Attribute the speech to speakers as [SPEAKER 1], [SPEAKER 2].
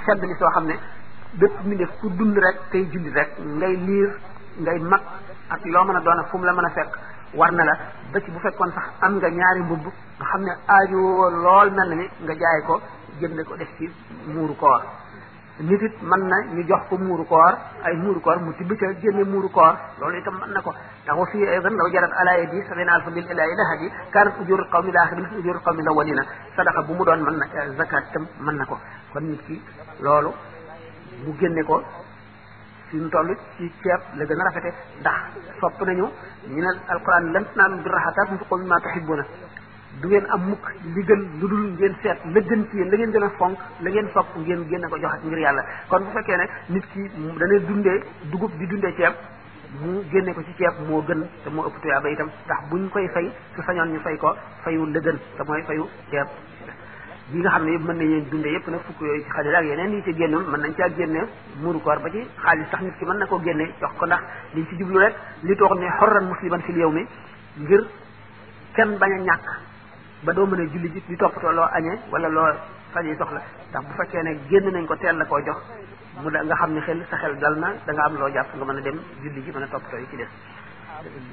[SPEAKER 1] sedd li soo xam ne bépp mbindeef ku dund rek tey julli rek ngay liir ngay mag ak loo mën a doon ak fu mu la mën a fekk war na la ba ci bu fekkoon sax am nga ñaari mbubb nga xam ne aaju lool mel na ni nga jaay ko jënd ko def ci muuru koor nit it mën na ñu jox ko muuru koor ay muuru koor mu tibb ca génne muuru koor loolu itam mën na ko ndax wa fii aydan law jarat ala yadi sabina alfa bil ilahi lahadi kanat ujurul qawmi laaxirin misl ujurul qawmi lawalina sadaqa bu mu doon mën na zakat itam mën na ko kon nit ki loolu mu génne ko fi mu toll ci ceeb la gën a rafete ndax sopp nañu ñu ne alquran lan tanaalu birra hattaa tunfiqu mimmaa tuhibbuuna du ngeen am mukk li gën lu dul ngeen seet la gën ci yéen la ngeen gën a fonk la ngeen sopp ngeen génne ko joxe ngir yàlla kon bu fekkee ne nit ki dana dundee dugub di dundee ceeb mu génne ko ci ceeb moo gën te moo ëpp tuyaaba itam ndax buñ koy fay su sañoon ñu fay ko fayu la gën te mooy fayu ceeb yi nga xam ne yëpp mën nañu dundee yëpp nag fukk yooyu ci xajal ak yeneen yi ci génnul mën nañ caa génne muuru koor ba ci xaalis sax nit ki mën na koo génne jox ko ndax liñ ci jublu rek li toog ne xorran musliman fil yow mi ngir kenn bañ a ñàkk ba doo mën a julli ji di toppatoo loo añee wala loo faje soxla ndax bu fekkee ne génn nañ ko teel la koo jox mu da nga xam ne xel sa xel dal na da nga am loo jàpp nga mën a dem julli ji mën a toppatoo yi ci des